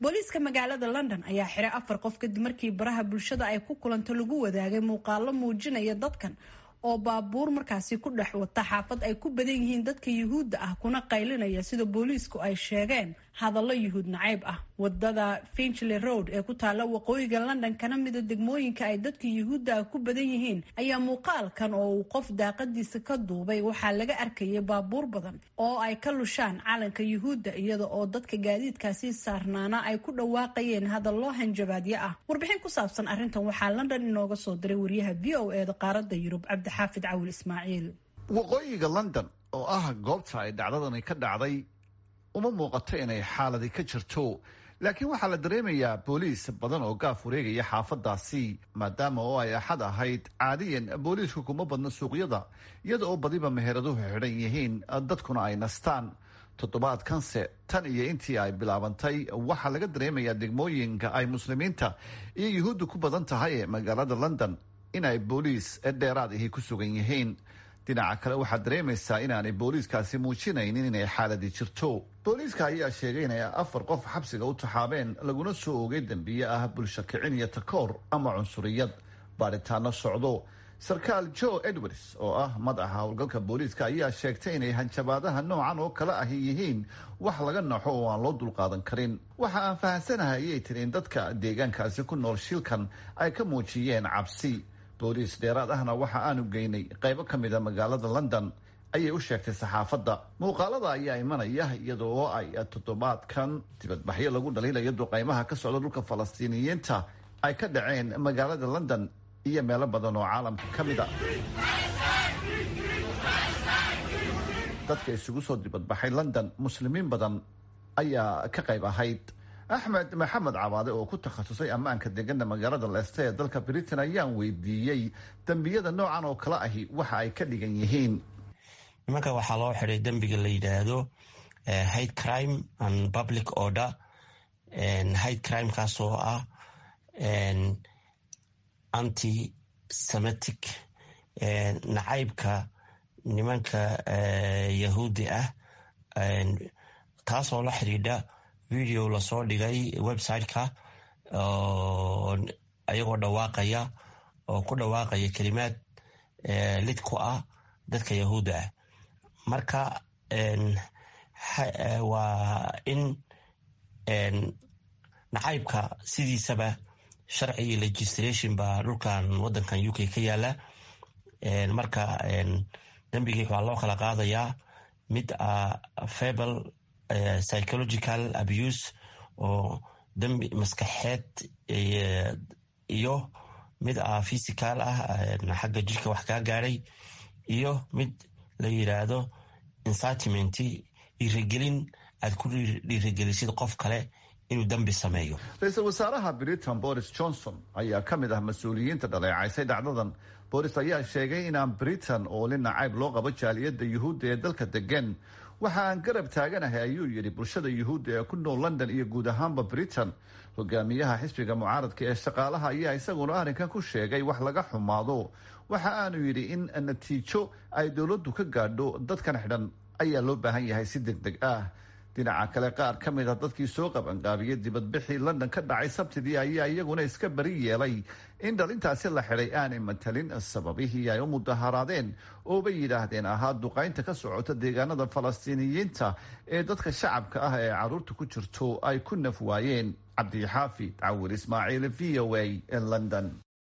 booliiska magaalada london ayaa xiray afar qof kadib markii baraha bulshada ay ku kulanto lagu wadaagay muuqaalo muujinaya dadkan oo baabuur markaasi ku dhex wata xaafad ay ku badan yihiin dadka yuhuudda ah kuna qaylinaya sida booliisku ay sheegeen hadallo yuhuud nacayb ah wadada finchley road ee ku taalla waqooyiga london kana mida degmooyinka ay dadka yuhuudda ah ku badan yihiin ayaa muuqaalkan oo uu qof daaqadiisa ka duubay waxaa laga arkayay baabuur badan oo ay ka lushaan calanka yuhuudda iyada oo dadka gaadiidkaasi saarnaana ay ku dhawaaqayeen hadallo hanjabaadyo ah warbixin ku saabsan arrintan waxaa london inooga soo diray wariyaha v o e da qaaradda yurub cabdixaafid cawil ismaaciil waqooyiga london oo ah goobta ay dhacdadani ka dhacday uma muuqato inay xaaladi ka jirto laakiin waxaa la dareemayaa booliis badan oo gaaf wareegaya xaafadaasi maadaama oo ay axad ahayd caadiyan booliisku kuma badno suuqyada iyada oo badiba meheraduhu xidhan yihiin dadkuna ay nastaan toddobaadkanse tan iyo intii ay bilaabantay waxaa laga dareemayaa degmooyinka ay muslimiinta iyo yuhuudda ku badan tahay ee magaalada london in ay booliis dheeraad ahi ku sugan yihiin dhinaca kale waxaad dareemaysaa inaanay booliiskaasi muujinaynin inay xaaladi jirto booliiska ayaa sheegay inay afar qof xabsiga u taxaabeen laguna soo ogay dembiye ah bulsho kicin iyo takoor ama cunsuriyad baadhitaano socdo sarkaal joe edwards oo ah madaxa howlgalka booliiska ayaa sheegtay inay hanjabaadaha noocan oo kale ahi yihiin wax laga naxo oo aan loo dulqaadan karin waxa aan fahamsanahay ayay tiri in dadka deegaankaasi ku nool shilkan ay ka muujiyeen cabsi booliis dheeraad ahna waxa aanu geynay qaybo ka mida magaalada london ayay u sheegtay saxaafadda muuqaalada ayaa imanaya iyada oo ay toddobaadkan dibadbaxyo lagu dhaliilayo duqaymaha ka socda dhulka falastiiniyiinta ay ka dhaceen magaalada london iyo meelo badan oo caalamka ka mid a dadka isugu soo dibadbaxay london muslimiin badan ayaa ka qayb ahayd axmed maxamed cabaade oo ku takhasusay ammaanka degana magaalada leeste ee dalka britain ayaan weydiiyey dembiyada noocan oo kale ahi waxa ay ka dhigan yihiin nimanka waxaa loo xiday dembiga la yidhaahdo hate crime and public order hate crimekaas oo ah anti semitic nacaybka nimanka yahuudi ah taasoo la xidhiidha video lasoo dhigay website-ka ayagoo dhawaaqaya oo ku dhawaaqaya kelimaad lid ku ah dadka yahuudda ah marka waa in nacaybka sidiisaba sharci iyo legistration baa dhulkan wadankan u k ka yaala marka dembigii waa loo kala qaadayaa mid a fable psychological abuse oo dembi maskaxeed iyo mid a physical ah xagga jirka wax kaa gaadhay iyo mid la yiraahdo incitiment dhiirigelin aad ku dhiirigelisid qof kale inuu dembi sameeyo ra-iisul wasaaraha britain boris johnson ayaa ka mid ah mas-uuliyiinta dhaleecaysay dhacdadan boris ayaa sheegay inaan britain oo li nacayb loo qabo jaaliyadda yuhuudda ee dalka degan waxa aan garab taaganahay ayuu yidhi bulshada yuhuudda ee ku nool london iyo guud ahaanba britain hogaamiyaha xisbiga mucaaradka ee shaqaalaha ayaa isaguna arrinkan ku sheegay wax laga xumaado waxa aanu yidhi in natiijo ay dowladdu ka gaadho dadkan xidhan ayaa loo baahan yahay si deg deg ah dhinaca kale qaar ka mid a dadkii soo qabanqaabiyey dibadbixii london ka dhacay sabtidii ayaa iyaguna iska bari yeelay in dhalintaasi la xidhay aanay matalin sababihii ay u mudaharaadeen oo bay yidhaahdeen ahaa duqaynta ka socota deegaanada falastiiniyiinta ee dadka shacabka ah ee caruurta ku jirto ay ku naf waayeen cabdixaafid cawir ismaaciil v o a london